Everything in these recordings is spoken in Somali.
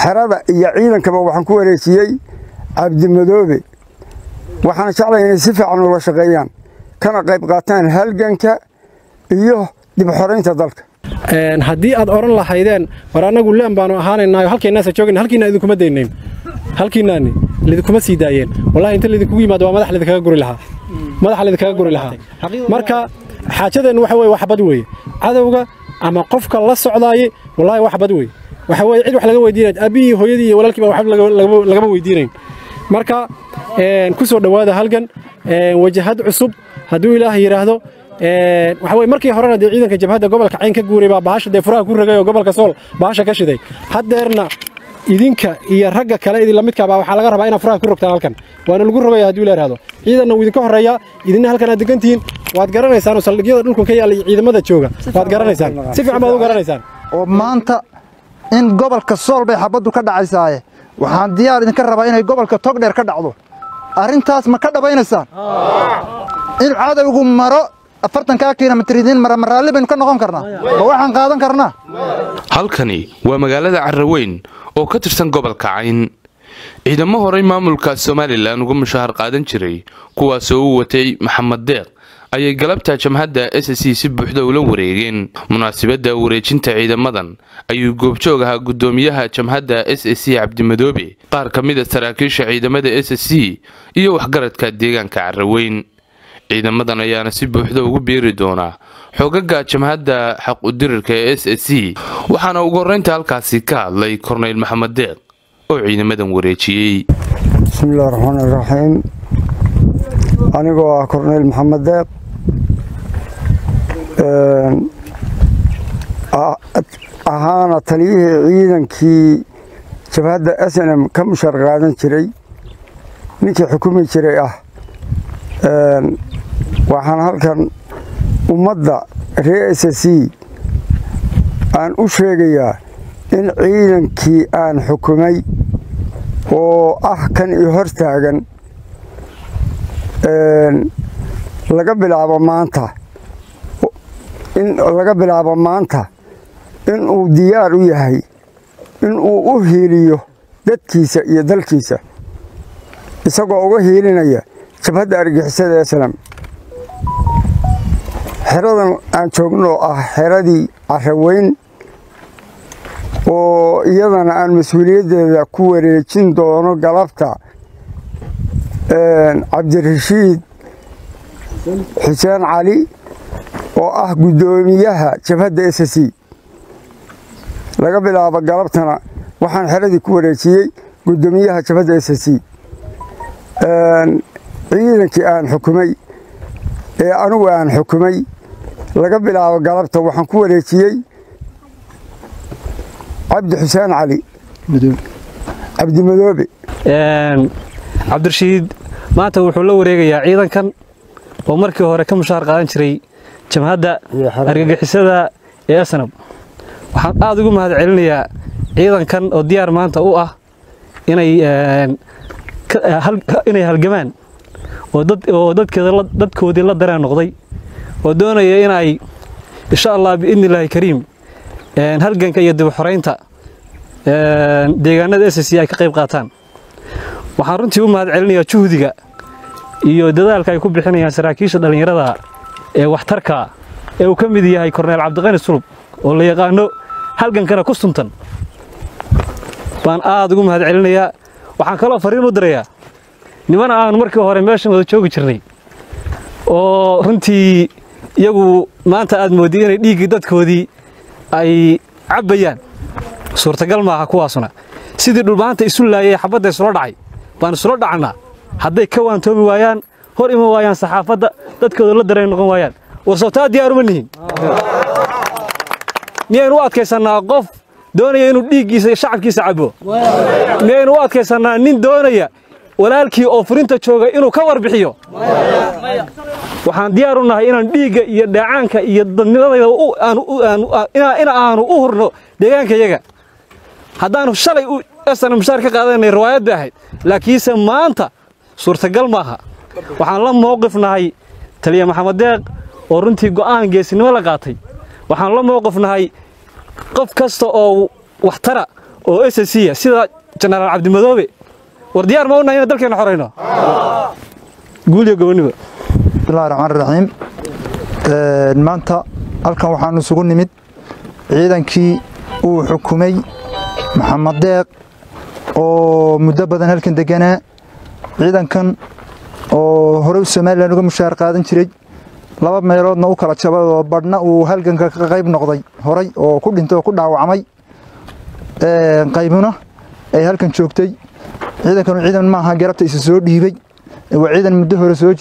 xerada iyo ciidankaba waxaan ku wareejiyey cabdimadoobe waxaana jeclay inay si fiican ula shaqeeyaan kana qayb qaataan halganka iyo dib xoraynta dalka haddii aad odhan lahaydeen war annagu leen baanu ahaanaynaayo halkeennaasa joogayna halkiina idinkuma daynayn halkiinaani lidinkuma sii daayeen wallahi inta lidinkugu yimaado waa madax lidinkaga guri lahaa madaxa lidinkaga guri lahaa marka xaajadeennu waxa weye wax bad weeye cadowga ama qofka la socdaaye wallahi wax bad weeye waxa weye cid wax laga weydiinay aabihii hooyadii iyo walaalkiiba waxba lagama weydiinayn marka ku soo dhowaada halgan wajahad cusub hadduu ilaah yidhaahdo waxa weye markii horena dee ciidanka jabhadda gobolka cayn ka guuray baa bahasha dee furaha ku ragay oo gobolka sool bahasha ka shiday haddeerna idinka iyo ragga kale idin lamidkaa baa waxaa laga rabaa inaad furaha ku rogtaan halkan waana lagu rogaya hadduu ila yidhahdo ciidanna wuu idinka horreeyaa idinna halkan aad degantihiin waad garanaysaan oo saldhigyada dhulkan ka yaalla iyo ciidamada jooga waad garanaysaan si fiican baad u garanaysaan oo maanta in gobolka sool bay xabaddu ka dhacaysaaye waxaan diyaar idinka rabaa inay gobolka togdheer ka dhacdo arrintaas ma ka dhabaynaysaan in cadowgu maro afartankaa kilomitir idiin mara ma raalli baynu ka noqon karnaa ma waxaan qaadan karnaa halkani waa magaalada carraweyn oo ka tirsan gobolka cayn ciidamo horey maamulka somalilan uga mushahar qaadan jiray kuwaasoo u watay maxamed deeq ayay galabta jamhadda s c si buuxda ula wareegeen munaasabadda wareejinta ciidamadan ayuu goobjoog ahaa guddoomiyaha jamhadda s c cabdimadoobe qaar ka mid a saraakiisha ciidamada s c iyo waxgaradka deegaanka carraweyn ciidamadan ayaana si buuxda ugu biiri doonaa xoogaga jamhadda xaqudirirka ee s c waxaana ugu horreynta halkaasi ka hadlay korneyl maxamed deeq oo ciidamadan wareejiyey bismillahi raxmaan iraxiim anigoo ah korneyl maxamed deeq ahaana taliyihii ciidankii jabhadda s n m ka mushar qaadan jiray ninkii xukumi jiray ah waxaan halkan ummadda reer s c aan u sheegayaa in ciidankii aan xukumay oo ah kan i hor taagan laga bilaabo maanta in laga bilaabo maanta inuu diyaar u yahay inuu u hiiliyo dadkiisa iyo dalkiisa isagoo uga hiilinaya jabhadda argixisada eslam xeradan aan joogno oo ah xeradii carraweyn oo iyadana aan mas-uuliyaddeeda ku wareejin doono galabta cabdirashiid xuseen cali oo ah guddoomiyaha jabhadda s c laga bilaabo galabtana waxaan xeradii ku wareejiyey guddoomiyaha jabhadda s c ciidankii aan xukumay ee anigu aan xukumay laga bilaabo galabta waxaan ku wareejiyey cabdi xuseen cali cabdimadoobe cabdirashiid maanta wuxuu la wareegayaa ciidankan oo markii hore ka mushahar qaadan jiray jamhadda argagixisada ee asnab waxaan aad ugu mahad celinayaa ciidankan oo diyaar maanta u ah inay halgamaan oo dadkoodii la dareen noqday oo doonaya inay insha allah biidni illaahi kariim halganka iyo dib xoraynta deegaanada s c ay ka qayb qaataan waxaan runtii u mahad celinayaa juhdiga iyo dadaalka ay ku bixinayaan saraakiisha dhallinyarada ee waxtarka ee uu ka mid yahay korneyl cabdiqani sulub oo la yaqaano halgankana ku suntan baan aad ugu mahad celinayaa waxaan kaloo fariin u dirayaa nimana aanu markii hore meeshan wada joogi jirnay oo runtii iyagu maanta aad moodday inay dhiiggii dadkoodii ay cabbayaan suurtagal maaha kuwaasuna sidii dhulmaanta isu laayay xabadda isula dhacay baan isula dhacnaa hadday ka waantoomi waayaan hor iman waayaan saxaafadda dadkooda la dareen noqon waayaan warsootaa diyaaruma nihin miyaynu u adkaysannaa qof doonaya inuu dhiiggiisa iyo shacabkiisa cabbo miyaynu u adkaysannaa nin doonaya walaalkii oo furinta jooga inuu ka warbixiyo waxaan diyaar u nahay inaan dhiigga iyo dheecaanka iyo dadnimadayda in aanu u hurno deegaankayaga haddaanu shalay esana mushaar ka qaadanay riwaayad bay ahayd laakiinse maanta suurtagal maaha waxaan la mowqif nahay taliya maxamed deeq oo runtii go'aan geesinimo la qaatay waxaan la mowqif nahay qof kasta oo waxtara oo s c a sida jenaraal cabdimadoobe war diyaar ma unahay inaan dalkeena xorayno guul iyo goboniba bismillahi raxmaan raxiim maanta halkan waxaanu isugu nimid ciidankii uu xukumay maxamed deeq oo muddo badan halkan deganaa ciidankan oo horey somalilan uga mushaar qaadan jiray laba meeloodna u kala jabay oo badhna uu halganka ka qayb noqday horay oo ku dhintay oo ku dhaawacmay qaybuna ay halkan joogtay ciidankanu ciidan maaha garabta isa soo dhiibay waa ciidan muddo hore soo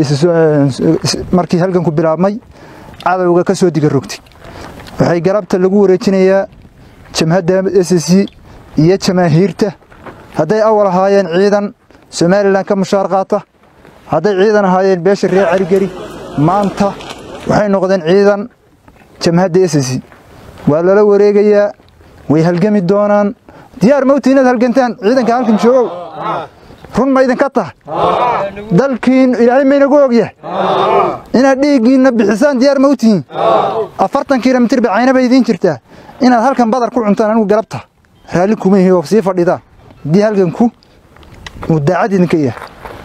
markii halganku bilaabmay cadowga ka soo diga rogtay waxay garabta lagu wareejinayaa jamhadda s c iyo jamaahiirta hadday awal ahaayeen ciidan somalilan ka mushaar qaata hadday ciidan ahaayeen beesha reer carigeri maanta waxay noqdeen ciidan jamhadda s c waa lala wareegayaa way halgami doonaan diyaar mawti inaad halgantaan ciidanka halkan joogow run ma idinka tahay dalkiin ilaahay maynagu ogyahay inaad dhiiggiinna bixisaan diyaar mawtihiin afartan kilomitir ba caynaba idiin jirtaa inaad halkan badar ku cuntaan anigu galabta raalli kuma yihi oo sii fadhidaan haddii halganku uu daacad idinka yahay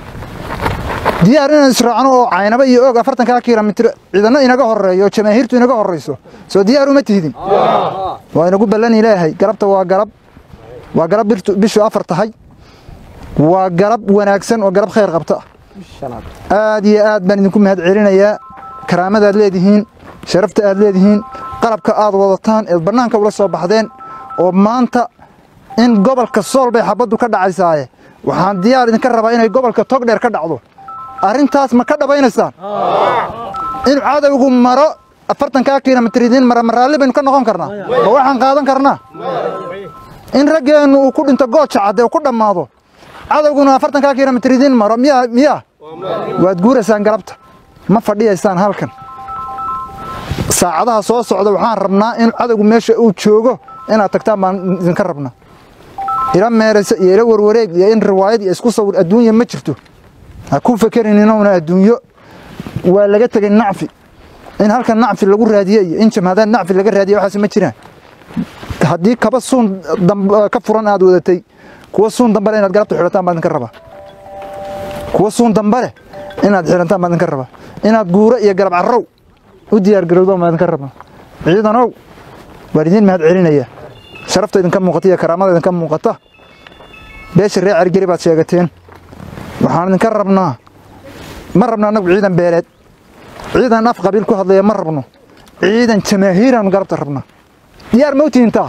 diyaar inaan israacno oo caynaba iyo og afartankaa kilomitir ciidanno inaga horeeyo oo jamaahiirtu inaga horrayso soo diyaar uma tihidin waa inagu ballan ilaahay galabta waa galab waa galab bishu afar tahay waa galab wanaagsan oo galab khayr qabta aad iyo aad baan idinku mahad celinayaa karaamadaad leedihiin sharafta aad leedihiin qalabka aad wadataan eed bannaanka ula soo baxdeen oo maanta in gobolka sool bay xabaddu ka dhacaysaaye waxaan diyaar idinka rabaa inay gobolka togdheer ka dhacdo arrintaas ma ka dhabaynaysaan in cadowgu maro afartankaa kilomitir idiin mara maraalli baynu ka noqon karnaa ma waxaan qaadan karnaa in raggeennu uu ku dhinto gooja cadde uu ku dhammaado cadowguna afartankaa kilomitir idiin maro miyaa miyaa waad guuraysaan galabta ma fadhiyaysaan halkan saacadaha soo socda waxaan rabnaa in cadowgu meesha uu joogo inaad tagtaan baan idinka rabnaa ila meeraysa iyo ila warwareeg iyo in riwaayad iyo isku sawir adduunya ma jirto ha ku fekerin inuuna adduunyo waa laga tegay nacfi in halkan nacfi lagu raadiye iyo in jamhadaan nacfi laga raadiye waxaas ma jiraan haddii kaba suun ka furan aad wadatay kuwa suun dambale inaad galabta xidhataan baa idinka rabaa kuwa suun dambale inaad xidhataan baa idinka rabaa inaad guuro iyo galab carrow u diyaar garowdaan baa idinka rabaa ciidanow waan idiin mahad celinaya sharafta idinka muuqata iyo karaamada idinka muuqata beesha reer carigeri baad sheegateen waxaan idinka rabnaa ma rabno annagu ciidan beeleed ciidan af qabiil ku hadlaya ma rabno ciidan jamaahiiraanu galabta rabnaa diyaar mawtihin taa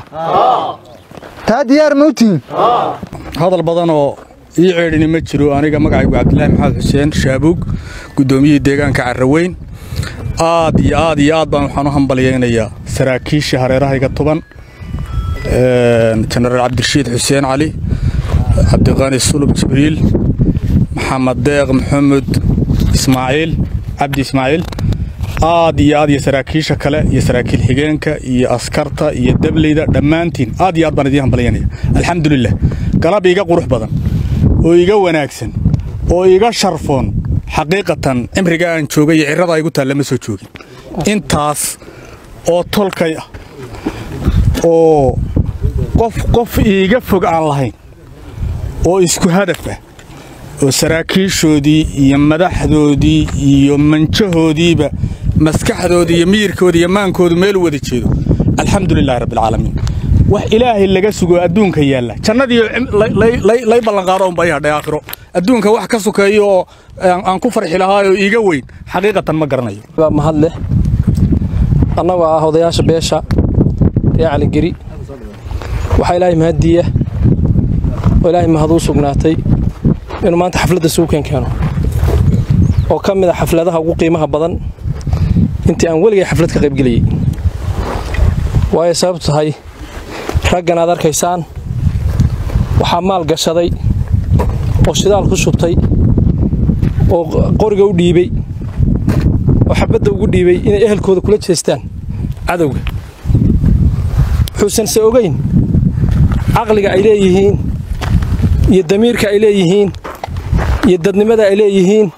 taa diyaar mawtihin hadal badan oo ii ceedhini ma jiro aniga magacaygu cabdilaahi maxamed xuseen shaabuug guddoomiyihii deegaanka carraweyn aad iyo aad iyo aad baan waxaan u hambalyaynayaa saraakiisha hareerahayga tuban jenaraal cabdirashiid xuseen cali cabdiqani sulub jibriil maxamed deeq maxamed ismaaciil cabdi ismaaciil aad iyo aad iyo saraakiisha kale iyo saraakiil xigeenka iyo askarta iyo dableyda dhammaantiin aad iyo aad baan idiin hambalyanaya alxamdulilah galab iiga qurux badan oo iga wanaagsan oo iga sharfoon xaqiiqatan cimriga aan joogay iyo cirrada igu taalla ma soo joogin intaas oo tolkay ah oo qof qof iiga fog aan lahayn oo isku hadaf ah oo saraakiishoodii iyo madaxdoodii iyo manjahoodiiba maskaxdoodii iyo miyirkoodii iyo maankoodu meel u wada jeedo alxamdulilaahi rabbialcaalamiin wax ilaahay laga sugo adduunka yaalla jannadii lay ballanqaado unba i hadhay aakhiro adduunka wax ka sokeeyo oo aan ku farxi lahaayoo iiga weyn xaqiiqatan ma garanayo mahad leh annagoo ah odayaasha beesha ree caligeri waxaa ilaahay mahaddiiya oo ilaahay mahaduu sugnaatay inuu maanta xafladda suukan keeno oo ka mid a xafladaha ugu qiimaha badan intii aan weligay xaflad ka qaybgelayey waayo sababtu tahay raggan aad arkaysaan waxaa maal gashaday oo shidaal ku shubtay oo qoriga u dhiibey oo xabadda ugu dhiibey inay ehelkooda kula jeestaan cadowga wuxuusan se ogayn caqliga ay leeyihiin iyo damiirka ay leeyihiin iyo dadnimada ay leeyihiin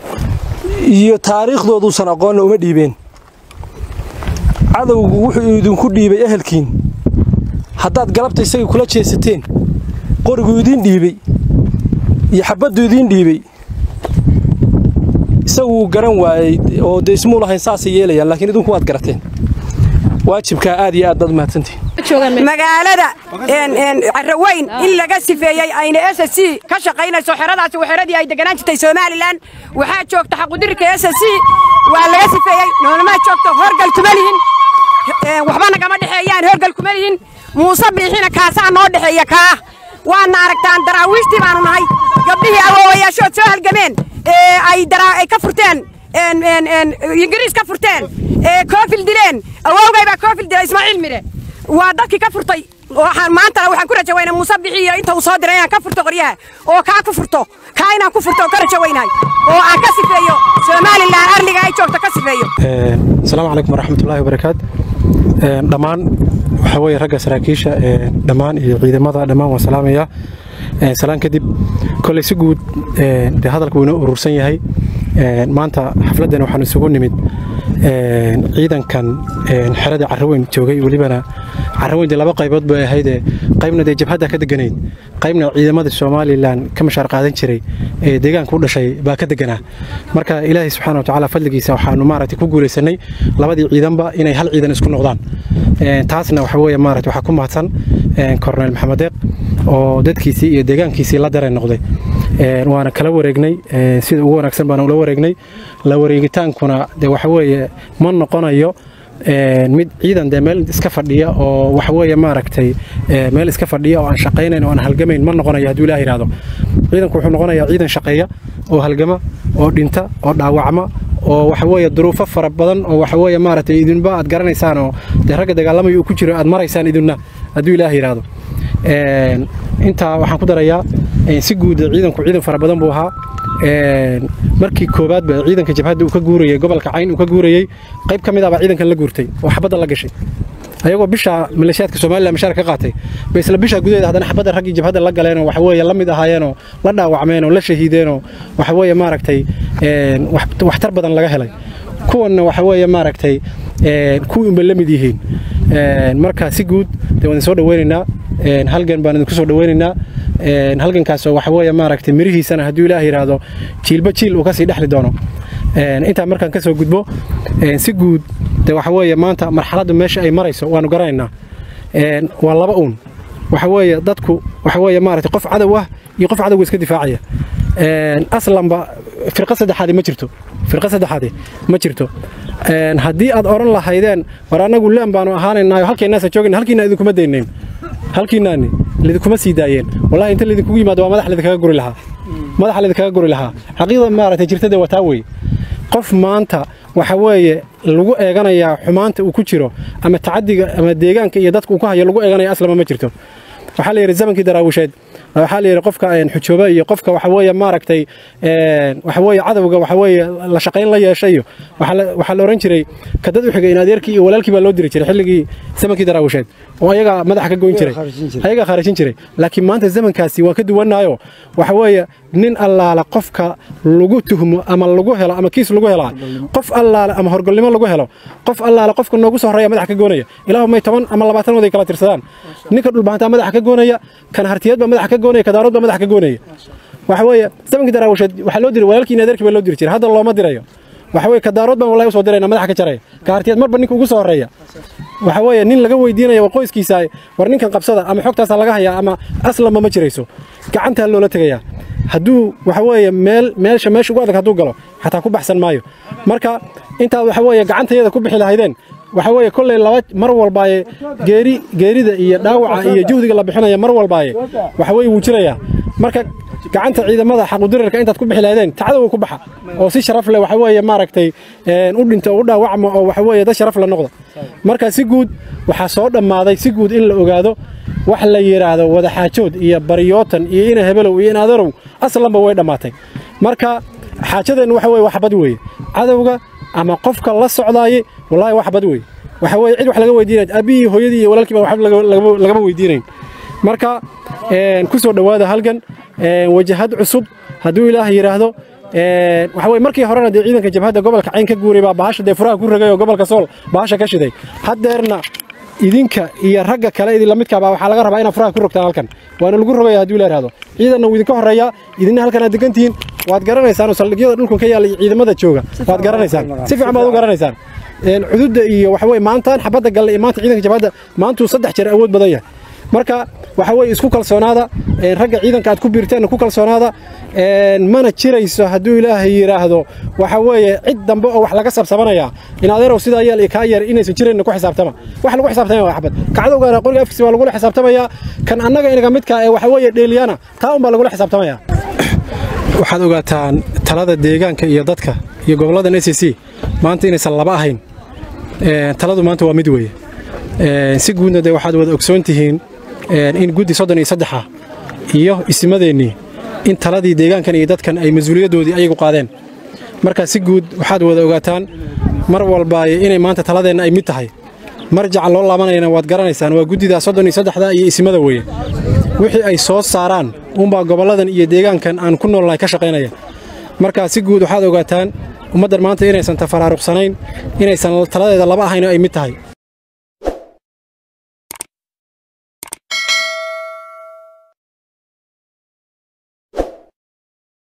iyo taariikhdooduusan aqoonna uma dhiibeen cadowgu wuxuu idinku dhiibay ehelkiin haddaad galabta isagii kula jeesateen qoriguu idiin dhiibay iyo xabaddu idiin dhiibay isagu wuu garan waayey oo dee ismuu lahayn saasay yeelayaan laakiin idinku waad garateen waajibkaa aad iyo aad baad umahadsantihin magaalada caraweyn in laga sifeeyey ayna s c ka shaqaynayso xeradaasi waa xeradii ay deganaan jirtay somalilan waxaa joogta xaqudirka s c waa laga sifeeyey noolmaa joogto horgal kuma lihin waxba nagama dhexeeyaan horgal kuma lihin muuse biixina kaasaa noo dhexeeya kaa waadna aragtaan daraawiishtii baanu nahay gabdhihii awoowayaashood soo halgameen ay ka furteen ingiriis ka furteen koofil dileen awowgay baa koofil dilay ismaaciil mire waa dadkii ka furtay waxaan maantana waxaan ku rajawayna muuse bixiyo inta uu soo diray inaan ka furto qoryaha oo kaa ku furto kaa inaan ku furto oo ka rajawaynahay oo aan ka sifeeyo somalilan arliga ay joogto ka sifeeyo asalaamu calaykum waraxmatullaahi wabarakaat dhammaan waxaa weeye ragga saraakiisha dhammaan iyo ciidamada dhammaan waan salaamayaa salaan kadib kolley si guud dee hadalka wuu inoo urursan yahay maanta xafladdan waxaan isugu nimid ciidankan xerada carraweyn joogay welibana carraweyn dee laba qaybood bay ahaydee qaybna dee jabhadda ka deganayd qaybna ciidamada somalilan ka mashaar qaadan jiray ee deegaanka u dhashay baa ka deganaa marka ilaahay subxaana watacaala fadligiisa waxaanu maaragtay ku guulaysanay labadii ciidanba inay hal ciidan isku noqdaan taasna waxa weeye maaragtay waxaa ku mahadsan korneyl maxamed deeq oo dadkiisii iyo deegaankiisii la dareen noqday waana kala wareegnay sida ugu wanaagsan baana ula wareegnay la wareegitaankuna de waxa weeye ma noqonayo mid ciidan dee meel iska fadhiya oo waxa weeye maaragtay meel iska fadhiya oo aan shaqaynayn oo aan halgamayn ma noqonayo hadduu ilaah yidhaahdo ciidanku wuxuu noqonayaa ciidan shaqeeya oo halgama oo dhinta oo dhaawacma oo waxa weeye duruufo fara badan oo waxa weeye maaragtay idinba aad garanaysaan oo dee ragga dagaalamaya uu ku jiro aad maraysaan idinna hadduu ilaah yidhaahdo intaa waxaan ku darayaa si guud ciidanku ciidan fara badan buu ahaa markii koowaadba ciidanka jabhadda uu ka guurayey gobolka cayn uu ka guurayey qayb ka mid ah baa ciidankan la guurtay oo xabadda la gashay ayagoo bisha maleeshiyaadka somalilan mashaar ka qaatay bay isla bisha gudaheeda haddana xabadda raggii jabhadda la galeenoo waxa weeye la mid ahaayeenoo la dhaawacmeenoo la shahiideenoo waxa weeye maaragtay waxtar badan laga helay kuwanna waxa weeye maaragtay kuwii unbay la mid yihiin marka si guud dee waan soo dhaweynaynaa halgan baan idinku soo dhaweynaynaa halgankaasoo waxa weeye maaragtay mirihiisana hadduu ilaah yidhaahdo jiilba jiil uu kasii dhexli doono intaa markaan ka soo gudbo si guud de waxa weeye maanta marxaladdu meesha ay marayso waanu garanaynaa waa laba uun waxa weeye dadku waxa weeye maaragtay qof cadow ah iyo qof cadowga iska difaacaya aslanba firqa saddexaadi ma jirto firqa saddexaadi ma jirto haddii aad odhan lahaydeen war annagu leen baanu ahaanaynaayo halkeennaasa joogayna halkiina idinkuma daynayn halkiinaani lidinkuma sii daayeen wallahi inta lidinkugu yimaado waa madax lidinkaga guri lahaa madaxa lidinkaga guri lahaa xaqiiqda maaragtay jirtade waa taa wey qof maanta waxa weeye lagu eeganayaa xumaanta uu ku jiro ama tacadiga ama deegaanka iyo dadka uu ku hayo lagu eeganaya aslama ma jirto waxaa la yidhi zamankii daraawisheed waxaa la yidhi qofka xujooba iyo qofka waxa weeye maaragtay waxa weeye cadowga waxa weeye la shaqayn la yeeshay iyo waxaa la oran jiray ka dad u xigay in adeerkii iyo walaalkii baa loo diri jiray xilligii zamankii daraawisheed oo ayaga madaxa ka goyn jiray ayaga khaarajin jiray laakiin maanta zamankaasi waa ka duwanaayo waxa weeye nin allaala qofka lagu tuhmo ama lagu helo ama kiis lagu helaa qof allaale ama horgolnimo lagu helo qof allaale qofka noogu soo horreeya madaxa ka goonaya ilaahu may toban ama labaatan waday kala tirsadaan ninka dhulbahantaa madaxa ka goonaya kan hartiyeed baa madaxa ka goonaya kadaarood baa madaxa ka goonaya waxa weeye zamankii daraawisheed waxaa loo diray walaalkii in adeerkii baa loo diri jiray hadda looma dirayo waxa weeye kadaarood baan wallahi usoo dirayna madaxa ka jaraya ka hartiyeed marba ninka ugu soo horreeya waxa weeye nin laga weydiinaya waa qoyskiisa war ninkan qabsada ama xogtaasa laga hayaa ama aslanba ma jirayso gacantaa loola tegayaa hadduu waxa weeye meel meesha meesha ugu adag hadduu galo xataa ku baxsan maayo marka intaad waxa weeye gacantayada ku bixi lahaydeen waxa weeye kolley laba mar walbaaye geeri geerida iyo dhaawaca iyo juhdiga la bixinaya mar walbaaye waxa weeye wuu jirayaa marka gacanta ciidamada xaqudirarka intaad ku bixi lahaydeen tacdowa ku baxa oo si sharaf leh waxa weeye maaragtay u dhinta oo u dhaawacma oo waxa weeye dad sharaf la noqda marka si guud waxaa soo dhammaaday si guud in la ogaado wax la yidhaahdo wadaxaajood iyo baryootan iyo ina hebelow iyo in aderow aslanba way dhammaatay marka xaajadeennu waxa weye wax bad weeye cadowga ama qofka la socdaaye wallahi wax bad weeye waxa weeye cid wax laga weydiinay aabihii hooyadii iyo walaalkii baa waxba lagama weydiinayn marka ku soo dhowaada halgan wajahad cusub hadduu ilaah yidhaahdo waxa weye markii horena dee ciidanka jabhadda gobolka cayn ka guuray baa bahasha dee furaha ku ragay oo gobolka sool bahasha ka shiday haddeerna idinka iyo ragga kale idin lamidkaaba waxaa laga rabaa inaad furaha ku rogtaan halkan waana lagu rogaya haddii la yidhahdo ciidanna wuu idinka horreeyaa idinna halkan aad degantihiin waad garanaysaan oo saldhigyada dhulkan ka yaalla iyo ciidamada jooga waad garanaysaan si fiican baad u garanaysaan xuduudda iyo waxa weye maantaan xabadda galle iyo maanta ciidanka jabhadda maantuu saddex jeer awood badan yahay marka waxa weye isku kalsoonaada ragga ciidanka aad ku biirteenna ku kalsoonaada mana jirayso hadduu ilaahay yidhaahdo waxa weeye cid dambe oo wax laga sabsabanaya in adeerow sidaa yeel kaa yeer inaysan jirayna ku xisaabtama wax lagu xisaabtamaya waa xabad kacdowgaana qoriga afkiisa waa lagula xisaabtamayaa kan annaga inaga midka ee waxa weeye dheeliyana taa unbaa lagula xisaabtamaya waxaad ogaataan talada deegaanka iyo dadka iyo gobolladan s c maanta inaysan laba ahayn taladu maanta waa mid weeye si guudna dee waxaad wada ogsoon tihiin in guddi soddon iyo saddexa iyo isimadeennii in taladii deegaankan iyo dadkan ay mas-uuliyaddoodii ayagu qaadeen marka si guud waxaad wada ogaataan mar walbaaye inay maanta taladeenna ay mid tahay marjaca loo laabanayana waad garanaysaan waa guddidaa soddon iyo saddexda iyo isimada weeye wixii ay soo saaraan unbaa gobolladan iyo deegaankan aan ku noolnahay ka shaqaynaya marka si guud waxaad ogaataan ummaddan maanta inaysan tafaraaruqsanayn inaysan taladeeda laba ahayn oo ay mid tahay